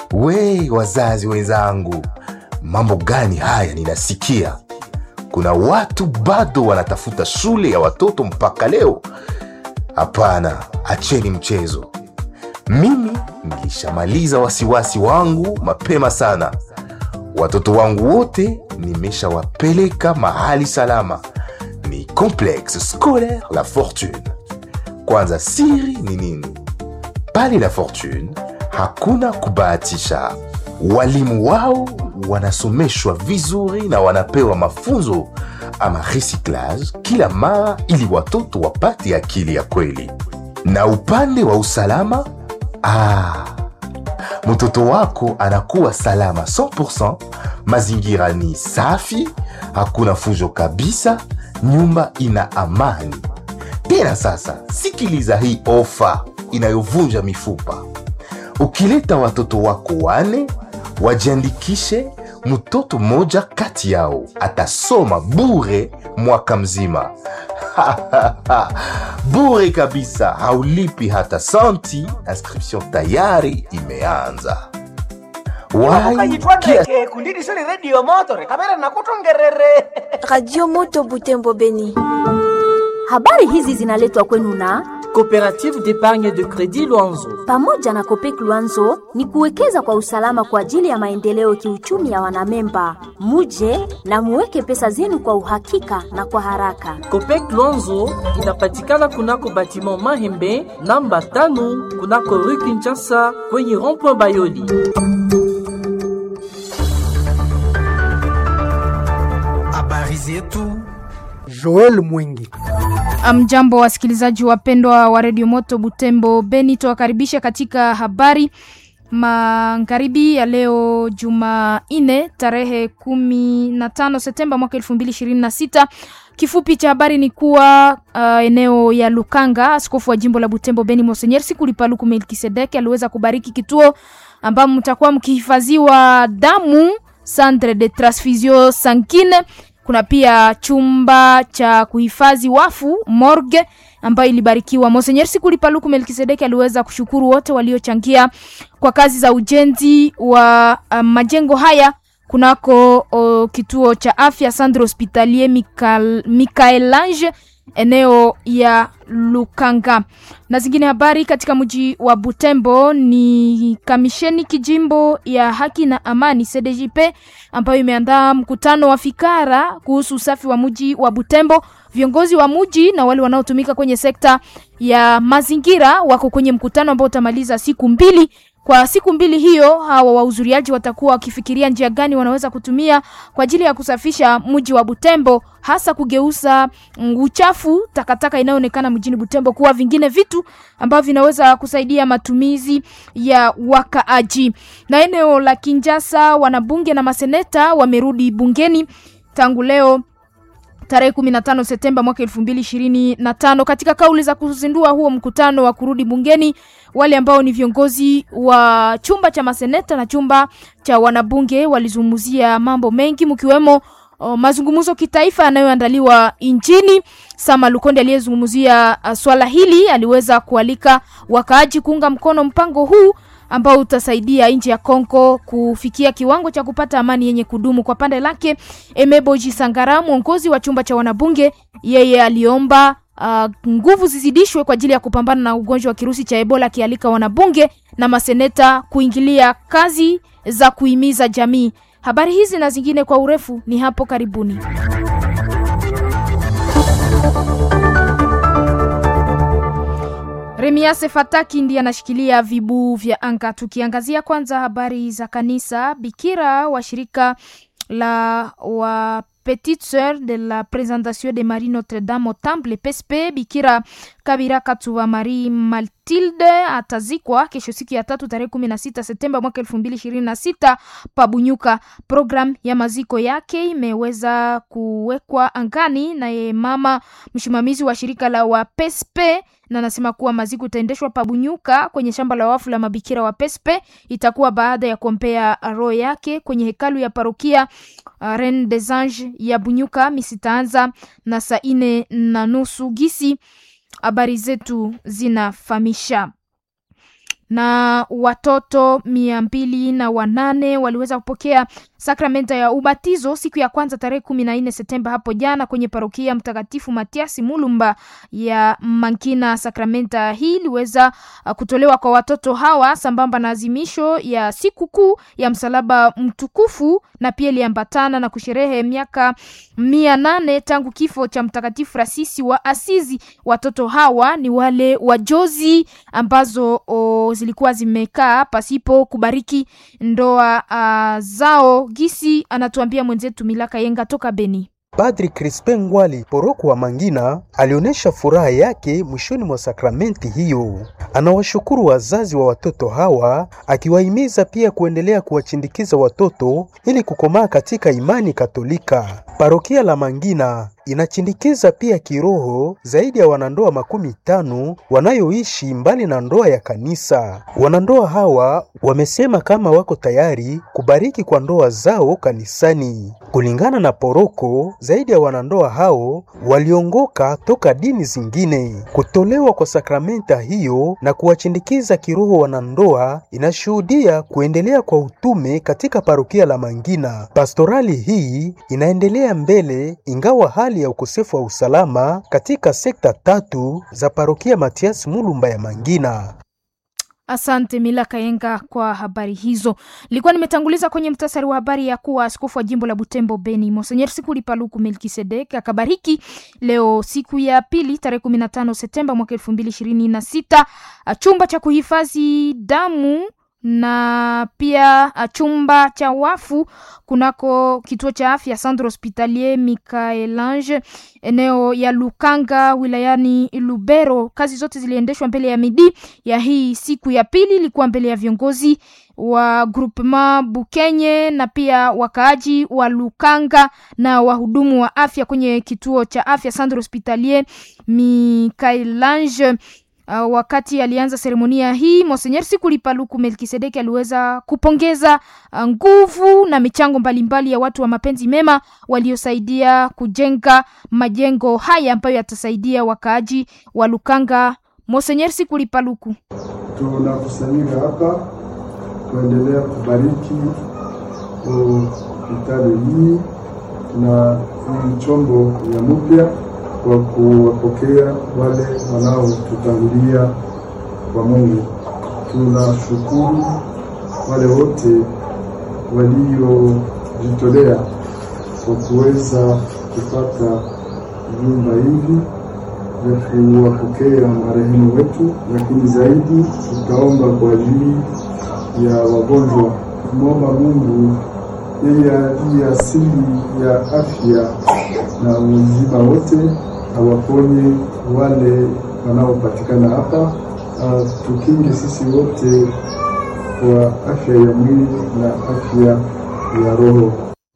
We wazazi wenzangu, mambo gani haya ninasikia? Kuna watu bado wanatafuta shule ya watoto mpaka leo. Hapana, acheni mchezo. Mimi nilishamaliza wasiwasi wangu mapema sana. Watoto wangu wote nimeshawapeleka mahali salama, ni Complexe Scolaire La Fortune. Kwanza, siri ni nini? Pale La Fortune hakuna kubahatisha. Walimu wao wanasomeshwa vizuri na wanapewa mafunzo ama recyclage kila mara, ili watoto wapate akili ya kweli. Na upande wa usalama, ah, mtoto wako anakuwa salama 100%. Mazingira ni safi, hakuna fujo kabisa, nyumba ina amani. Tena sasa, sikiliza hii ofa inayovunja mifupa. Ukileta watoto wako wane, wajiandikishe. Mtoto mmoja kati yao atasoma bure mwaka mzima. bure kabisa, haulipi hata santi. Inscription tayari imeanza. Wai, ukanyitwa kia ndeke kundidi sili redio motore kamera nakutongerere Radio Moto Butembo Beni. Habari hizi zinaletwa kwenu na Coopérative d'épargne de crédit Luanzo. pamoja na Kopek Luanzo ni kuwekeza kwa usalama kwa ajili ya maendeleo kiuchumi ya wanamemba. Muje na muweke pesa zenu kwa uhakika na kwa haraka. Copec Luanzo inapatikana kunako batiment Mahembe namba tano kunako rue Kinshasa kwenye rond-point Bayoli. Habari zetu Joel Mwingi. Amjambo wasikilizaji wapendwa wa redio Moto Butembo Beni, tuwakaribisha katika habari magharibi ya leo Jumanne tarehe kumi na tano Septemba mwaka elfu mbili ishirini na sita. Kifupi cha habari ni kuwa uh, eneo ya Lukanga, askofu wa jimbo la Butembo Beni Monsenyer Sikulipaluku Melkisedeki aliweza kubariki kituo ambamo mtakuwa mkihifadhiwa damu centre de transfusion sanguine kuna pia chumba cha kuhifadhi wafu morgue ambayo ilibarikiwa. Monsenyer Sikulipaluku Melkisedeki aliweza kushukuru wote waliochangia kwa kazi za ujenzi wa uh, majengo haya kunako o, kituo cha afya Centre Hospitalier Michael, Michaelange eneo ya Lukanga. Na zingine habari katika mji wa Butembo ni kamisheni kijimbo ya haki na amani CDJP ambayo imeandaa mkutano wa fikara kuhusu usafi wa mji wa Butembo. Viongozi wa mji na wale wanaotumika kwenye sekta ya mazingira wako kwenye mkutano ambao utamaliza siku mbili. Kwa siku mbili hiyo, hawa wahudhuriaji watakuwa wakifikiria njia gani wanaweza kutumia kwa ajili ya kusafisha mji wa Butembo, hasa kugeuza mm, uchafu, takataka inayoonekana mjini Butembo kuwa vingine vitu ambavyo vinaweza kusaidia matumizi ya wakaaji. Na eneo la Kinjasa, wanabunge na maseneta wamerudi bungeni tangu leo tarehe 15 Septemba mwaka 2025. Katika kauli za kuzindua huo mkutano wa kurudi bungeni, wale ambao ni viongozi wa chumba cha maseneta na chumba cha wanabunge walizungumzia mambo mengi mkiwemo o, mazungumzo kitaifa yanayoandaliwa nchini. Sama Lukonde aliyezungumzia uh, swala hili aliweza kualika wakaaji kuunga mkono mpango huu ambao utasaidia nchi ya Kongo kufikia kiwango cha kupata amani yenye kudumu. Kwa pande lake, Emeboji Sangara, mwongozi wa chumba cha wanabunge, yeye aliomba uh, nguvu zizidishwe kwa ajili ya kupambana na ugonjwa wa kirusi cha Ebola, akialika wanabunge na maseneta kuingilia kazi za kuhimiza jamii. Habari hizi na zingine kwa urefu ni hapo karibuni. Remiase Fataki ndiye anashikilia vibu vya anga. Tukiangazia kwanza habari za kanisa, bikira wa shirika la wa Petite Sœur de la Présentation de Marie Notre-Dame au Temple PSP, Bikira Kabira Katuwa Marie Matilde atazikwa kesho siku ya tatu tarehe kumi na sita Septemba mwaka elfu mbili ishirini na sita Pabunyuka. Program ya maziko yake imeweza kuwekwa angani naye mama msimamizi wa shirika la wa PSP na anasema kuwa maziko itaendeshwa Pabunyuka kwenye shamba la wafu la mabikira wa Pespe. Itakuwa baada ya kuombea roho yake kwenye hekalu ya parokia uh, Reine des Anges ya Bunyuka. Misitaanza na saa ine na nusu gisi habari zetu zinafahamisha. na watoto mia mbili na wanane waliweza kupokea sakramenta ya ubatizo siku ya kwanza tarehe kumi na nne Septemba hapo jana kwenye parokia Mtakatifu Matiasi Mulumba ya Mankina. Sakramenta hii iliweza uh, kutolewa kwa watoto hawa sambamba na azimisho ya siku kuu ya msalaba mtukufu na pia iliambatana na kusherehe miaka mia nane tangu kifo cha Mtakatifu Frasisi wa Asizi. Watoto hawa ni wale wajozi ambazo o, zilikuwa zimekaa pasipo kubariki ndoa uh, zao. Gisi anatuambia mwenzetu Milaka Yenga toka Beni. Padri Crispin Ngwali, poroko wa Mangina, alionyesha furaha yake mwishoni mwa sakramenti hiyo. Anawashukuru wazazi wa watoto hawa, akiwahimiza pia kuendelea kuwachindikiza watoto ili kukomaa katika imani Katolika. Parokia la Mangina inachindikiza pia kiroho zaidi ya wanandoa makumi tano wanayoishi mbali na ndoa ya kanisa. Wanandoa hawa wamesema kama wako tayari kubariki kwa ndoa zao kanisani. Kulingana na poroko, zaidi ya wanandoa hao waliongoka toka dini zingine. Kutolewa kwa sakramenta hiyo na kuwachindikiza kiroho wanandoa inashuhudia kuendelea kwa utume katika parokia la Mangina. Pastorali hii inaendelea mbele ingawa hali ya ukosefu wa usalama katika sekta tatu za parokia Matias Mulumba ya Mangina. Asante Milaka Yenga kwa habari hizo. Nilikuwa nimetanguliza kwenye mtasari wa habari ya kuwa askofu wa jimbo la Butembo Beni Monsenyer Sikuli Paluku Melkisedek akabariki leo siku ya pili tarehe kumi na tano Septemba mwaka elfu mbili ishirini na sita chumba cha kuhifadhi damu na pia chumba cha wafu kunako kituo cha afya Centre Hospitalier Michaelange eneo ya Lukanga wilayani Lubero. Kazi zote ziliendeshwa mbele ya midi ya hii siku ya pili, ilikuwa mbele ya viongozi wa groupement Bukenye na pia wakaaji wa Lukanga na wahudumu wa afya kwenye kituo cha afya Centre Hospitalier Michaelange. Uh, wakati alianza seremonia hii Monsenyer Sikuli Paluku Melkisedeki aliweza kupongeza uh, nguvu na michango mbalimbali ya watu wa mapenzi mema waliosaidia kujenga majengo haya ambayo yatasaidia wakaaji wa Lukanga. Monsenyer Sikuli Paluku: tunakusanyika hapa kuendelea kubariki hospitali hii na hii chombo ya mpya kwa kuwapokea wale wanaotutangulia kwa Mungu. Tunashukuru wale wote waliojitolea kwa kuweza kupata vyumba hivi vya kuwapokea marehemu wetu, lakini zaidi tutaomba kwa ajili ya wagonjwa, kumwomba Mungu yeye aliye asili ya afya na uzima wote awaponye wale wanaopatikana hapa, uh, tukinge sisi wote kwa afya ya mwili na afya ya roho.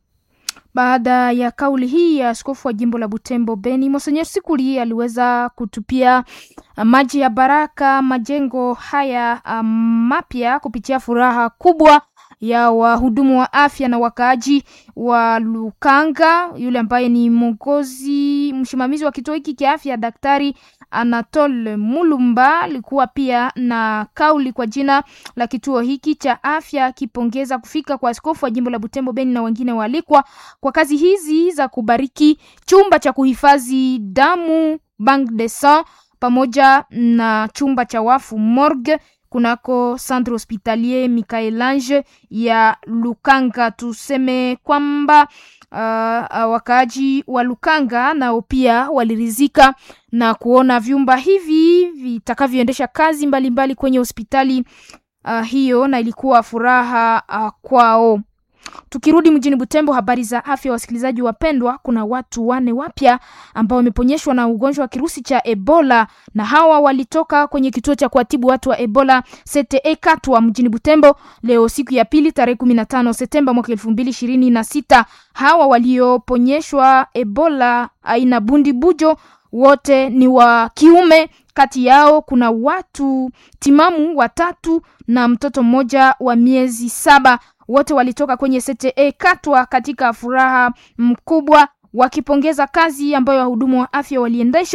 Baada ya kauli hii ya askofu wa jimbo la Butembo Beni, Monsenyer Sikuli aliweza kutupia maji ya baraka majengo haya um, mapya kupitia furaha kubwa ya wahudumu wa afya na wakaaji wa Lukanga. Yule ambaye ni mwongozi msimamizi wa kituo hiki cha afya, Daktari Anatole Mulumba, alikuwa pia na kauli kwa jina la kituo hiki cha afya, akipongeza kufika kwa askofu wa jimbo la Butembo Beni na wengine waalikwa kwa kazi hizi za kubariki chumba cha kuhifadhi damu Bank de Sang pamoja na chumba cha wafu morgue kunako Centre Hospitalier Michaelange ya Lukanga. Tuseme kwamba uh, uh, wakaaji wa Lukanga nao pia walirizika na kuona vyumba hivi vitakavyoendesha kazi mbalimbali mbali kwenye hospitali uh, hiyo, na ilikuwa furaha uh, kwao. Tukirudi mjini Butembo, habari za afya, wasikilizaji wapendwa, kuna watu wane wapya ambao wameponyeshwa na ugonjwa wa kirusi cha Ebola, na hawa walitoka kwenye kituo cha kuwatibu watu wa Ebola CTE Katwa mjini Butembo leo siku ya pili tarehe 15 Septemba mwaka 2026. Hawa walioponyeshwa Ebola aina bundi bujo wote ni wa kiume. Kati yao kuna watu timamu watatu na mtoto mmoja wa miezi saba wote walitoka kwenye CTE Katwa katika furaha mkubwa, wakipongeza kazi ambayo wahudumu wa afya waliendesha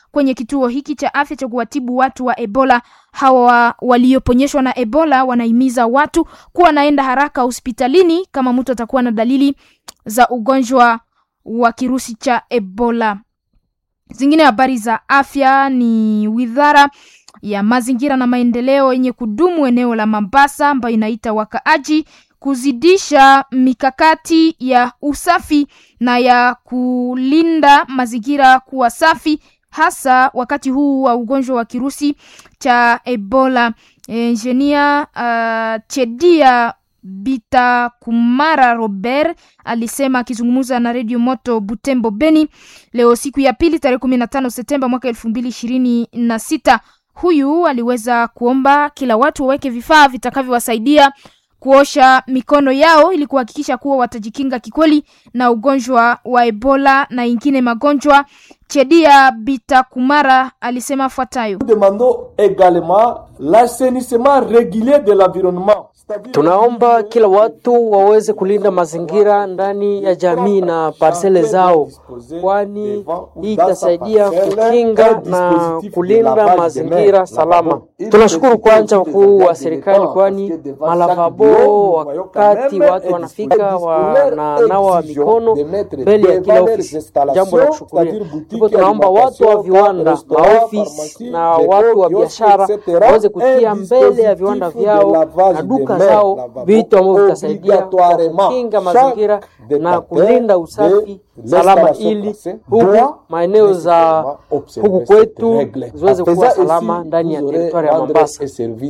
kwenye kituo hiki cha afya cha kuwatibu watu wa Ebola. Hawa walioponyeshwa na Ebola wanahimiza watu kuwa naenda haraka hospitalini kama mtu atakuwa na dalili za ugonjwa wa kirusi cha Ebola. Zingine habari za afya ni wizara ya mazingira na maendeleo yenye kudumu eneo la Mombasa ambayo inaita wakaaji kuzidisha mikakati ya usafi na ya kulinda mazingira kuwa safi hasa wakati huu wa ugonjwa wa kirusi cha Ebola. Engineer uh, Chedia Bita Kumara Robert alisema akizungumza na Radio Moto Butembo Beni leo siku ya pili tarehe 15 Septemba mwaka elfu mbili ishirini na sita. Huyu aliweza kuomba kila watu waweke vifaa vitakavyowasaidia kuosha mikono yao ili kuhakikisha kuwa watajikinga kikweli na ugonjwa wa Ebola na ingine magonjwa. Chedia Bita Kumara alisema fuatayo: demandons également l'assainissement régulier de l'environnement. Tunaomba kila watu waweze kulinda mazingira ndani ya jamii na parsele zao, kwani hii itasaidia kukinga na kulinda mazingira salama. Tunashukuru kwanza wakuu wa serikali, kwani malavabo, wakati watu wanafika wananawa mikono mbele ya kila ofisi, jambo la kushukuria. Hivyo tunaomba watu wa viwanda, maofisi na watu wa biashara waweze kutia mbele ya viwanda vyao na duka zao vitu ambavyo vitasaidia kwa kukinga mazingira na kulinda usafi salama, ili huku maeneo za huku kwetu ziweze kuwa salama ndani ya teritwari ya Mombasa.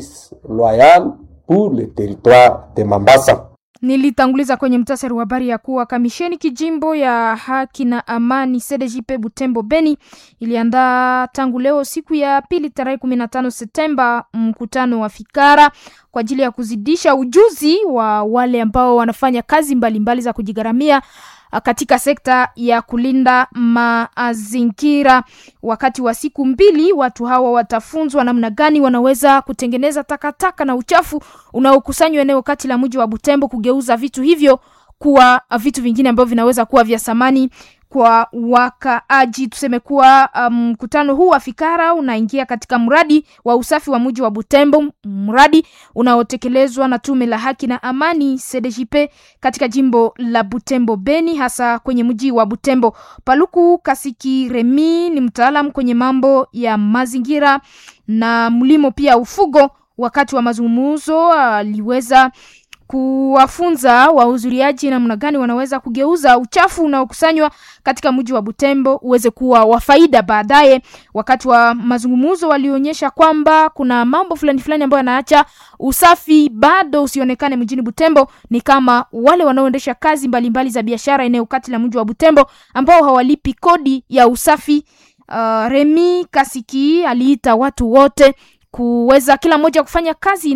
Nilitanguliza kwenye mtasari wa habari ya kuwa kamisheni kijimbo ya haki na amani CDJP Butembo Beni iliandaa tangu leo siku ya pili tarehe 15 Septemba mkutano wa fikara kwa ajili ya kuzidisha ujuzi wa wale ambao wanafanya kazi mbalimbali mbali za kujigharamia katika sekta ya kulinda mazingira. Wakati wa siku mbili, watu hawa watafunzwa namna gani wanaweza kutengeneza takataka na uchafu unaokusanywa eneo kati la mji wa Butembo, kugeuza vitu hivyo kuwa vitu vingine ambavyo vinaweza kuwa vya thamani kwa wakaaji. Tuseme kuwa mkutano um, huu wa fikara unaingia katika mradi wa usafi wa mji wa Butembo, mradi unaotekelezwa na tume la haki na amani CDJP katika jimbo la Butembo Beni, hasa kwenye mji wa Butembo. Paluku Kasiki Remi ni mtaalam kwenye mambo ya mazingira na mlimo pia ufugo. Wakati wa mazungumzo aliweza uh, kuwafunza wahudhuriaji namna gani wanaweza kugeuza uchafu unaokusanywa katika mji wa Butembo uweze kuwa wa faida baadaye. Wakati wa mazungumzo, walionyesha kwamba kuna mambo fulani fulani ambayo yanaacha usafi bado usionekane mjini Butembo, ni kama wale wanaoendesha kazi mbalimbali mbali za biashara eneo kati la mji wa Butembo ambao hawalipi kodi ya usafi. Uh, Remi Kasiki aliita watu wote kuweza kila mmoja kufanya kazi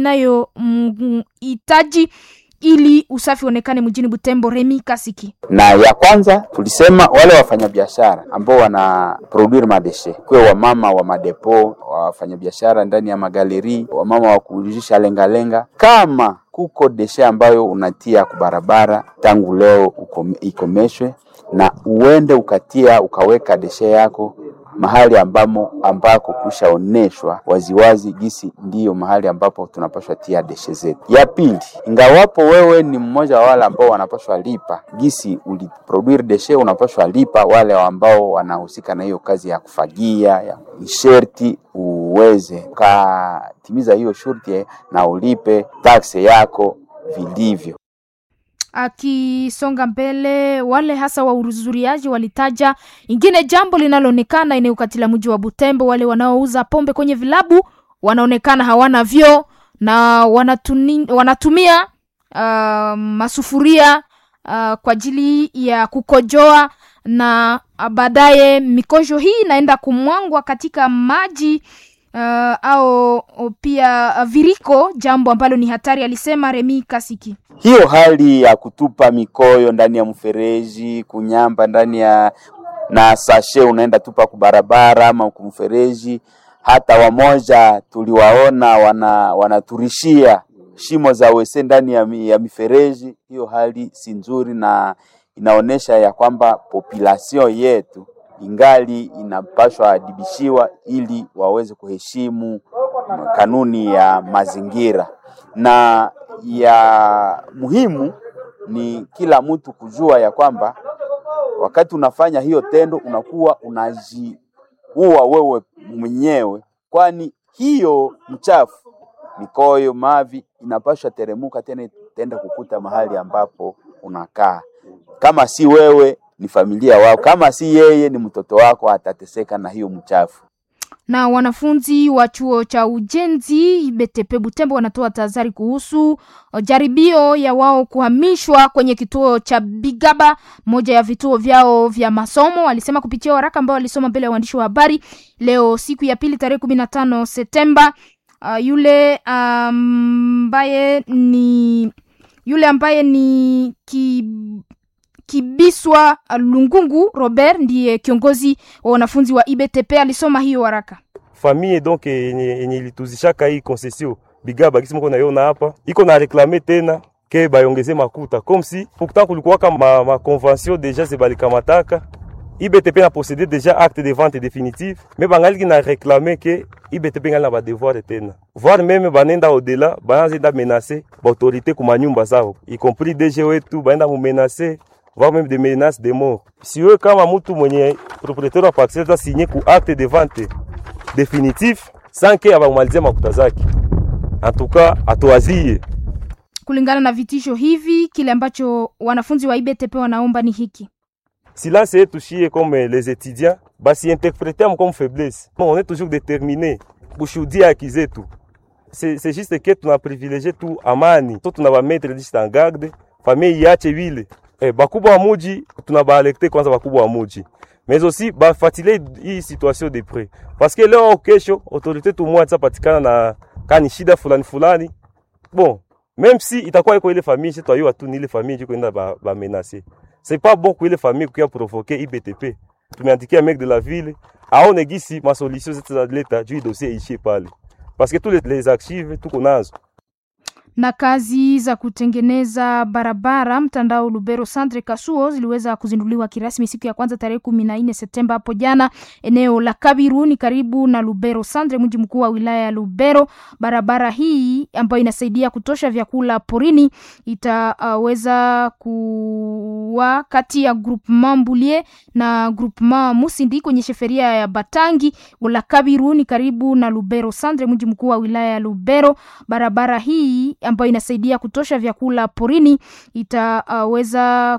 inayohitaji ili usafi uonekane mjini Butembo. Remi Kasiki: na ya kwanza tulisema wale wafanyabiashara ambao wana produire madeshe, kuwe wamama wa madepo, wafanyabiashara ndani ya magaleri, wamama wa kuujisha lengalenga, kama kuko deshe ambayo unatia kubarabara, tangu leo ikomeshwe na uende ukatia ukaweka deshe yako mahali ambamo ambako kushaoneshwa waziwazi gisi ndiyo mahali ambapo tunapaswa tia deshe zetu. Ya pili, ingawapo wewe ni mmoja wa wale ambao wanapaswa lipa gisi uliproduire deshe, unapaswa lipa wale ambao wanahusika na hiyo kazi ya kufagia ya sherti, uweze ukatimiza hiyo shurti na ulipe taksi yako vilivyo. Akisonga mbele, wale hasa wahudhuriaji walitaja ingine jambo linaloonekana eneo kati la mji wa Butembo, wale wanaouza pombe kwenye vilabu wanaonekana hawana vyoo na wanatuni, wanatumia uh, masufuria uh, kwa ajili ya kukojoa na baadaye mikojo hii inaenda kumwangwa katika maji uh, au pia uh, viriko, jambo ambalo ni hatari, alisema Remi Kasiki. Hiyo hali ya kutupa mikoyo ndani ya mfereji, kunyamba ndani ya na sashe, unaenda tupa kubarabara ama kumfereji. Hata wamoja tuliwaona wana wanaturishia shimo za wese ndani ya, ya mifereji. Hiyo hali si nzuri na inaonyesha ya kwamba population yetu ingali inapashwa adibishiwa ili waweze kuheshimu kanuni ya mazingira, na ya muhimu ni kila mtu kujua ya kwamba wakati unafanya hiyo tendo unakuwa unajiua wewe mwenyewe, kwani hiyo mchafu mikoyo, mavi inapaswa teremuka tena itaenda kukuta mahali ambapo unakaa. Kama si wewe ni familia wako, kama si yeye ni mtoto wako, atateseka na hiyo mchafu. Na wanafunzi wa chuo cha ujenzi IBTP Butembo wanatoa tahadhari kuhusu jaribio ya wao kuhamishwa kwenye kituo cha Bigaba, moja ya vituo vyao vya masomo. Walisema kupitia waraka ambao walisoma mbele ya waandishi wa habari leo siku ya pili tarehe kumi na tano Septemba. Uh, yule ambaye um, ni yule ambaye ni ki, Kibiswa Lungungu Robert ndiye kiongozi wa wanafunzi wa IBTP alisoma hiyo waraka. Famille donc yenye yenye ilituzishaka hii concession Bigaba kisi mko naiona hapa iko na reklame tena ke bayongeze makuta comme si pourtant kulikuwa kama ma convention deja zebalikamataka IBTP na possédé déjà acte de vente définitive mais bangali na réclamer que IBTP ngali na ba devoir tena voire même banenda au-delà banazenda menacer ba autorité kuma nyumba zao y compris DG wetu baenda mu menacer voire même des menaces de mort. Si wewe kama mtu mwenye propriétaire wa parcelle za signé ku acte de vente définitif sans que abamalizie makuta zake, en tout cas atuazie. Kulingana na vitisho hivi, kile ambacho wanafunzi wa IBTP wanaomba ni hiki silence yetu shie comme les étudiants basi interpréter comme faiblesse. On est toujours déterminé kushuhudia haki zetu. C'est juste que tuna privilégié tu amani, so tuna ba mettre juste en garde famille iache vile Eh, bakubwa wa muji tunabaelekte kwanza, bakubwa wa muji mais aussi bafatile hii situation de près parce que leo kesho autorité tumwa patikana na kani shida fulani fulani, bon même si itakuwa iko ile famille chez toi tu ni ile famille jiko enda ba, ba menacer c'est pas bon kwa ile famille kuya provoquer IBTP. Tumeandikia mec de la ville aone gisi ma solution zetu za leta juu dossier ishie pale parce que tous les, les archives tuko nazo na kazi za kutengeneza barabara mtandao Lubero Centre Kasuo ziliweza kuzinduliwa kirasmi siku ya kwanza tarehe kumi na nne Septemba hapo jana, eneo la Kabiru ni karibu na Lubero Centre, mji mkuu wa wilaya ya Lubero. Barabara hii ambayo inasaidia kutosha vyakula porini itaweza uh, kuwa kati ya groupement Mbulie na groupement Musindi kwenye sheferia ya Batangi la Kabiru ni karibu na Lubero Centre, mji mkuu wa wilaya ya Lubero. Barabara hii ambayo inasaidia kutosha vyakula porini itaweza uh,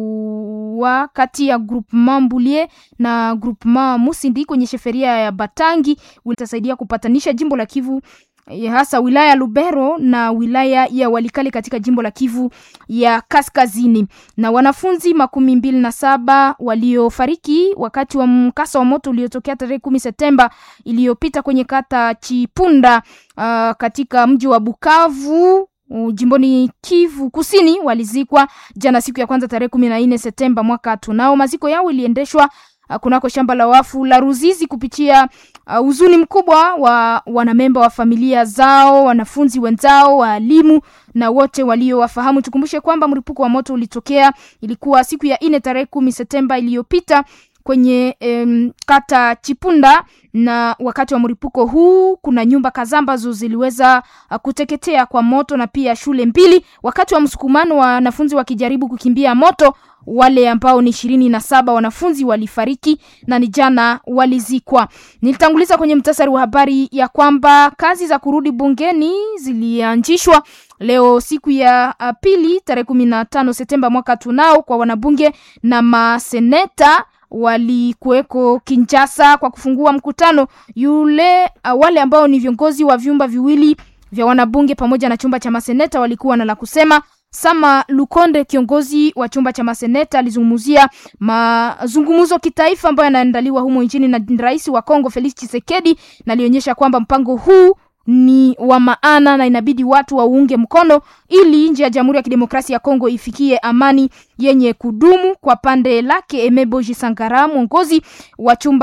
kuwa kati ya groupement Mbulie na groupement Musindi kwenye sheferia ya Batangi, itasaidia kupatanisha jimbo la Kivu hasa wilaya ya Lubero na wilaya ya Walikale katika jimbo la Kivu ya Kaskazini. Na wanafunzi makumi mbili na saba waliofariki wakati wa mkasa wa moto uliotokea tarehe kumi Septemba iliyopita kwenye kata Chipunda uh, katika mji wa Bukavu jimboni Kivu Kusini walizikwa jana siku ya kwanza tarehe kumi na nne Septemba mwaka tunao. Maziko yao iliendeshwa uh, kunako shamba la wafu la Ruzizi kupitia huzuni uh, mkubwa wa wanamemba wa familia zao, wanafunzi wenzao, waalimu na wote waliowafahamu. Tukumbushe kwamba mlipuko wa moto ulitokea, ilikuwa siku ya nne tarehe kumi Septemba iliyopita kwenye um, kata Chipunda na wakati wa mlipuko huu kuna nyumba kadhaa ambazo ziliweza uh, kuteketea kwa moto na pia shule mbili. Wakati wa msukumano wa wanafunzi wakijaribu kukimbia moto, wale ambao ni ishirini na saba wanafunzi walifariki na ni jana walizikwa. Nilitanguliza kwenye mtasari wa habari ya kwamba kazi za kurudi bungeni zilianzishwa leo siku ya uh, pili tarehe kumi na tano Septemba mwaka tunao kwa wanabunge na maseneta walikuweko Kinshasa kwa kufungua mkutano yule. Uh, wale ambao ni viongozi wa vyumba viwili vya wanabunge pamoja na chumba cha maseneta walikuwa na la kusema. Sama Lukonde, kiongozi wa chumba cha maseneta, alizungumzia mazungumzo kitaifa ambayo yanaandaliwa humo nchini na rais wa Kongo Felix Tshisekedi, na alionyesha kwamba mpango huu ni wa maana na inabidi watu waunge mkono ili nchi ya Jamhuri ya Kidemokrasia ya Kongo ifikie amani yenye kudumu. Kwa pande lake Emeboji Sankara, mwongozi wa chumba